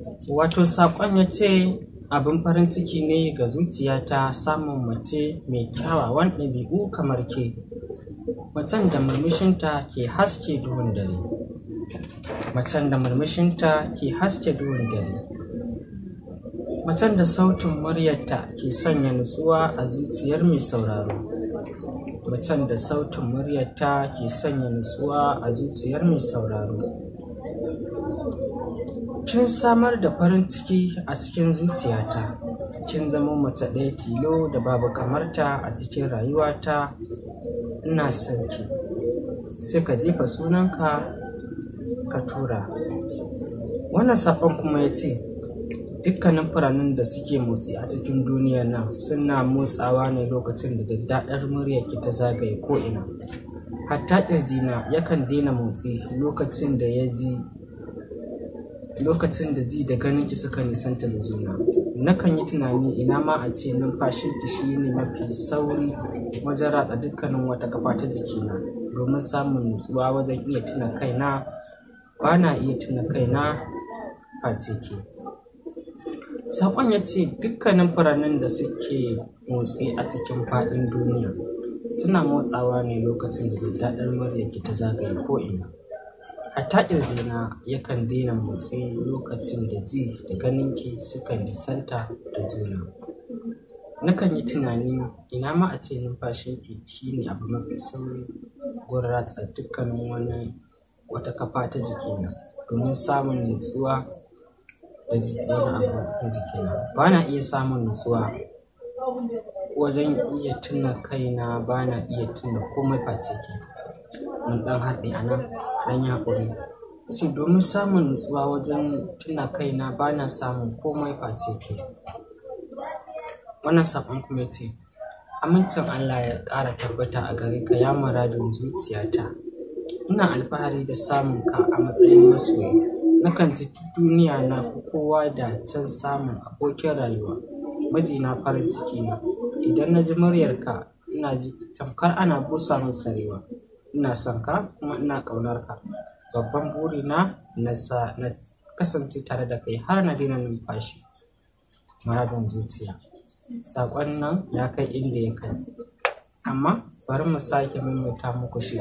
wato saƙon ya ce abin farin ciki ne ga zuciyata samun mace mai kyawawan ɗabi'u kamar ke macen da murmushinta ke haske duhun dare macen da murmushinta ke haske duhun dare macen da sautin muryarta ke sanya nutsuwa a zuciyar mai sauraro macen da sautin muryarta ke sanya nutsuwa a zuciyar mai sauraro kin samar da farin ciki a cikin zuciyata kin zama mace ɗaya tilo da babu kamarta a cikin rayuwata ina son ki sai ka jefa sunanka ka tura wannan saƙon kuma ya ce dukkanin furanin da suke motsi a cikin duniya nan suna motsawa ne lokacin da daddaɗar muryarki ta zagaye ko'ina hatta ƙirjina yakan daina motsi lokacin da ya ji lokacin da ji da ganin ki suka nisanta da juna nakan yi tunani ina ma a ce numfashin ki shi ne mafi sauri wajen ratsa dukkanin wata kafa ta jikina domin samun nutsuwa wajen iya tuna kaina ba na iya tuna kaina face ke saƙon ya ce dukkanin furannin da suke motsi a cikin faɗin duniya suna motsawa ne lokacin da daddaɗar muryarki ta zagaye ko'ina hatta ƙirjina yakan daina motsi lokacin da ji da ganinki suka nisanta da juna nakan yi tunani ina ma a ce numfashinki shine abu mafi sauri gurin ratsa dukkanin wani wata kafa ta jikina domin samun nutsuwa da wani abu na jikina ba na iya samun nutsuwa wajen iya tuna kaina ba na iya tuna komai face ke mun ɗan haɗe a nan ɗan yi haƙuri ce domin samun nutsuwa wajen tuna kaina ba na samun komai face ke wannan saƙon kuma ce amincin Allah ya ƙara tabbata a gare ka ya muradin zuciyata ina alfahari da samun ka a matsayin masoyi nakan ji duniya na fi kowa da can samun abokin rayuwa mijina farin ciki na idan na ji muryarka ina ji tamkar ana busa min sarewa ina son ka kuma ina ƙaunar ka babban burina na sa na kasance tare da kai har na daina numfashi muradin zuciya saƙon nan ya kai inda ya kai amma bari mu sake maimaita muku shi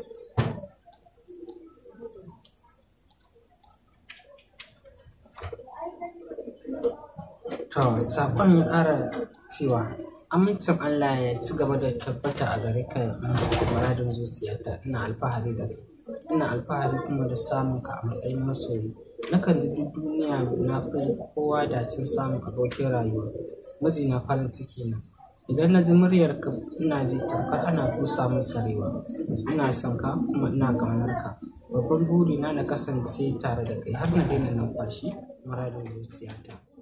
to saƙon ya ƙara cewa amincin Allah ya ci gaba da tabbata a gare ka muradin zuciyata ina alfahari da kai ina alfahari kuma da samun ka a matsayin masoyi nakan ji duk duniya na fi kowa da cin samun abokin rayuwa mijina farin ciki na idan na ji muryar ka ina ji tamkar ana busa min sarewa ina son ka kuma ina ƙaunar ka babban burina na kasance tare da kai har na daina numfashi muradin zuciyata